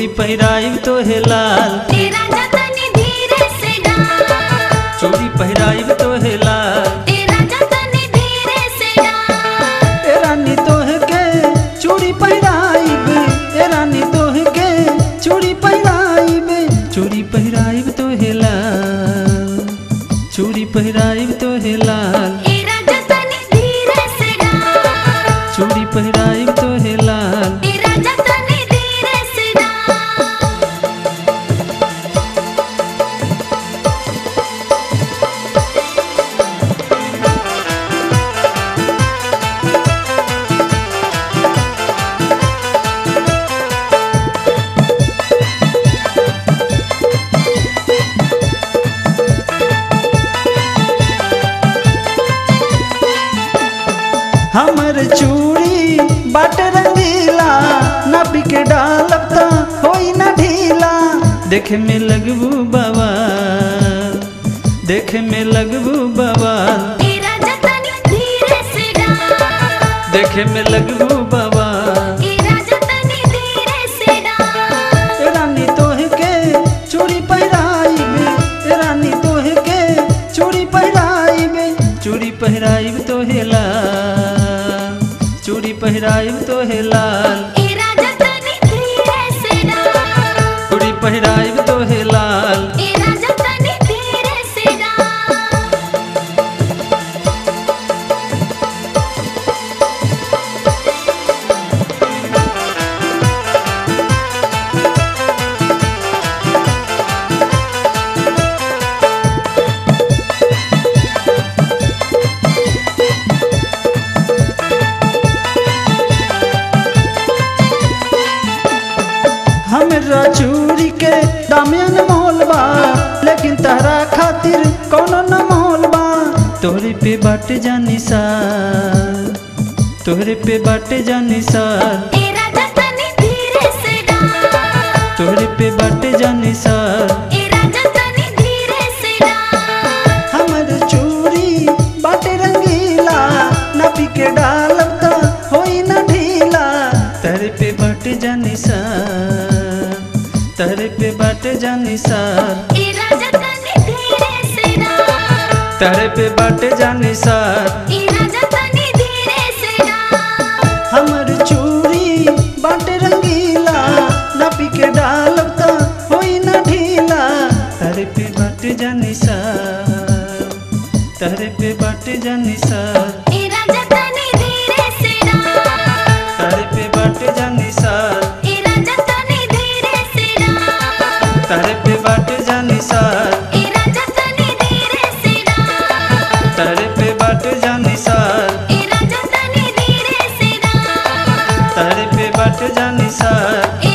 चूड़ी पहिराइब तो हे लाल तेरा जतनी धीरे से डाल चूड़ी पहिराइब तो हे लाल तेरा जतनी धीरे से डाल ए रानी तोह के चूड़ी पहिराइब ए रानी तोह के चूड़ी पहिराइब चूड़ी पहिराइब तो हे लाल चूड़ी पहिराइब तो हे लाल तेरा जतनी धीरे से डाल चूड़ी पहिराइब तो हे लाल तेरा जतनी धीरे से डाल हमर चूड़ी बाट रंगीला नबी के डालब त होई न ढीला देखे में लगबू बाबा देखे में लगबू बाबा तेरा जतनी धीरे से डाल देखे में लगबू बाबा तेरा जतनी धीरे से डाल ए रानी तोह के चूड़ी पहिराइब ए रानी तोह के चूड़ी पहिराइब चूड़ी पहिराइब तो हे लाल चूड़ी पहिराइब तो हे लाल तेरा जतनी धीरे से डाल चूड़ी पहिराइब तो हे लाल तेरा जतनी धीरे से डाल हमरा चूड़ी के दामियन मोल बा लेकिन तहरा खातिर कोनो न मोल बा तोहरे पे बाटे जानी सा तोहरे पे बाटे जानी सा तेरा जतनी धीरे से डाल तोहरे पे बाटे जानी सा तेरा जतनी धीरे से डाल हमर चूड़ी बाटे रंगीला नबी के डालब त होई न ढीला तहरे पे बाटे जानी सा तहरे पे बाटे जानी सा तेरा जतनी धीरे से डाल तहरे पे बाटे जानी सा तेरा जतनी धीरे से डाल हमर चूड़ी बाटे रंगीला नबी के डालब त होई न ढीला तहरे पे बाटे जानी सा तहरे पे बाटे जानी सा तेरा जतनी धीरे से डाल तहरे पे बाटे जानी सा तेरा जतनी धीरे से डाल तहरे पे बाटे जानी सा तेरा जतनी धीरे से डाल तहरे पे बाटे जानी सा तेरा जतनी धीरे से डाल तहरे पे बाटे जानी सा तेरा